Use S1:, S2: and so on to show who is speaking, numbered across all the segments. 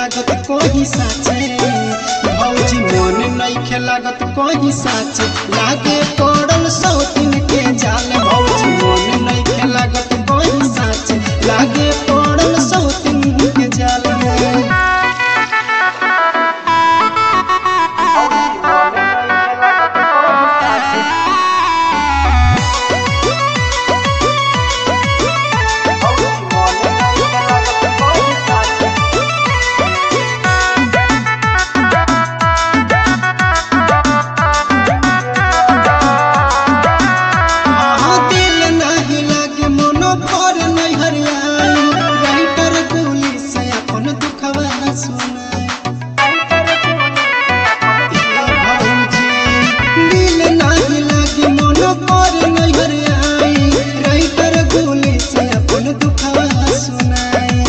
S1: लागत कोही साचे भौजी मन नइखे लागत कोही साचे लागे पड़ल सौतिन के जाल भौजी मन नइखे लागत कोही साचे लागे पड़ल सौतिन के जाल हाँ, दिल नाही लागे मनो भर नहीं हरियाई राइटर गोली से अपन दुखवा सुनाई भौजी, दिल नाही लागे मनो भर नहीं हरियाई राइटर गोली से अपन दुखवा सुनाई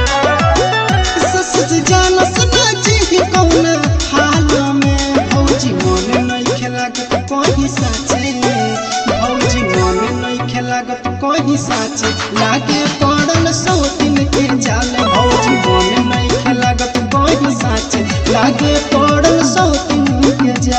S1: ससुर जानस ना जी कौन हाल में भौजी मन नहीं खेलागत कहीं साचे भौजी मन नहीं खेलागत कहीं साचे लागे पड़ल सौतिन के जाल भौजी मन नहीं खेलागत कहीं साचे लागे पड़ल सौतिन के जाल